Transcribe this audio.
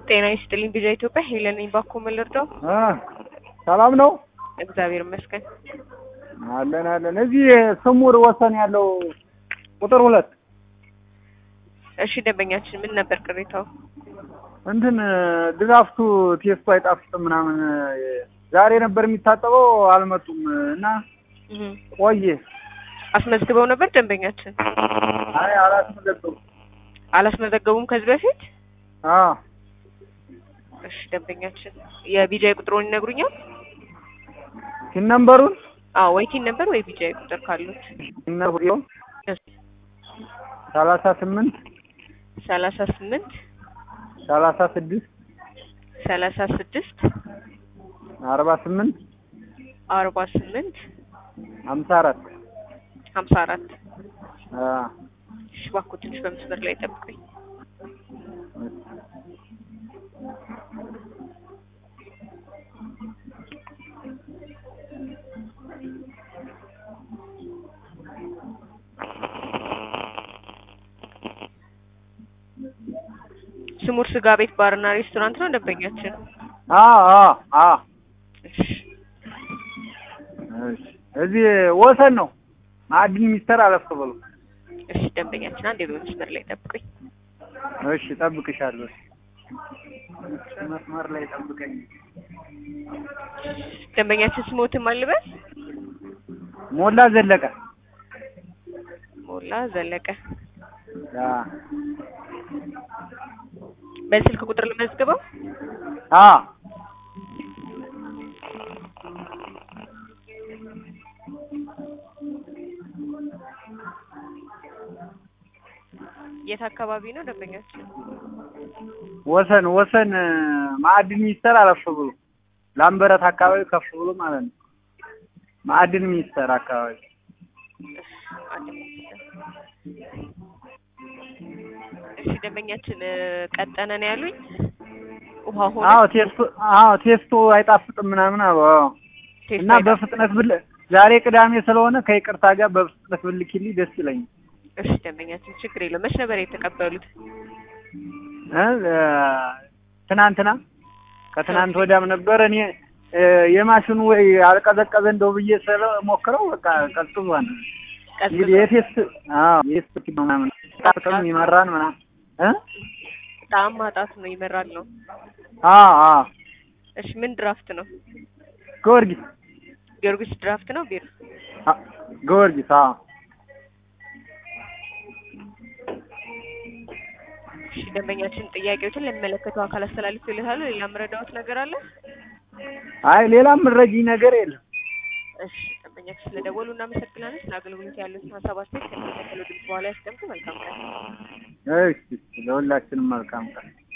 ጤና ይስጥልኝ ቪዛ ኢትዮጵያ ሄለን ነኝ። ባኮ ምን ልርዳው? እ ሰላም ነው እግዚአብሔር ይመስገን። አለን አለን። እዚህ ስሙር ወሰን ያለው ቁጥር ሁለት እሺ ደንበኛችን ምን ነበር ቅሬታው? እንትን ድራፍቱ ቴስቱ አይጣፍጥም ምናምን ዛሬ ነበር የሚታጠበው አልመጡም እና እህ ቆየ። አስመዝግበው ነበር ደንበኛችን? አይ አላስመዘገቡም። አላስመዘገቡም ከዚህ በፊት? አዎ እሺ ደንበኛችን የቢጃይ ቁጥሩን ይነግሩኛል? ሲን ነምበሩን አዎ ወይ ቲን ነበር ወይ ቢጃይ ቁጥር ካሉት ነብሪዮ ሰላሳ ስምንት ሰላሳ ስምንት ሰላሳ ስድስት ሰላሳ ስድስት አርባ ስምንት አርባ ስምንት ሀምሳ አራት ሀምሳ አራት አ እሺ እባክዎ ትንሽ በመስመር ላይ ጠብቁኝ። ስሙር ስጋ ቤት ባርና ሬስቶራንት ነው ደንበኛችን? አ አ አ እሺ እሺ እዚህ ወሰን ነው ማዕድን ሚኒስቴር አለፍ ብሎ እሺ ደንበኛችን አንዴ በመስመር ላይ ጠብቁኝ። እሺ ጠብቅሻለሁ። መስመር ላይ ጠብቀኝ። ደንበኛችን ስሞትም አልበል ሞላ ዘለቀ ሞላ ዘለቀ አ በስልክ ቁጥር ልመዝግበው። አ የት አካባቢ ነው ደንበኛችን? ወሰን ወሰን ማዕድን ሚኒስቴር አለፍ ብሎ ላምበረት አካባቢ ከፍ ብሎ ማለት ነው። ማዕድን ሚኒስቴር አካባቢ እሺ አንድ እሺ ደንበኛችን ቀጠነ ነው ያሉኝ። ውሃ ሆነ አዎ ቴስቱ አዎ ቴስቱ አይጣፍጥም ምናምን አሉ። አዎ ቴስት እና በፍጥነት ብል ዛሬ ቅዳሜ ስለሆነ ከይቅርታ ጋር በፍጥነት ብልክልኝ ደስ ይለኛል። እሺ ደንበኛችን ችግር የለውም። መች ነበር የተቀበሉት? እ ትናንትና ከትናንት ወዲያም ነበር። እኔ እ የማሽኑ ወይ አልቀዘቀዘ እንደው ብዬ ስለሞክረው በቃ ቀዝቅዟል። እንግዲህ የቴስት አዎ የቴስት ምናምን ጣጥም ይመራን ምናምን እ ጣዕም ማጣት ነው ይመራል ነው። አዎ አዎ እሺ ምን ድራፍት ነው? ጊዮርጊስ ጊዮርጊስ ድራፍት ነው ቢር አ ጊዮርጊስ አዎ እሺ ደንበኛችን ጥያቄዎችን ለሚመለከተው አካል አስተላልፎ ይልታሉ። ሌላ የምረዳዎት ነገር አለ? አይ ሌላም የምትረጂኝ ነገር የለም። እሺ ደንበኛችን ስለደወሉ እናመሰግናለን። ስለ አገልግሎት ያሉትን ሀሳብ አስተያየት ከሚከተለው ድምጽ በኋላ ያስቀምጡ። መልካም ቀን። እሺ ለሁላችንም መልካም ቀን።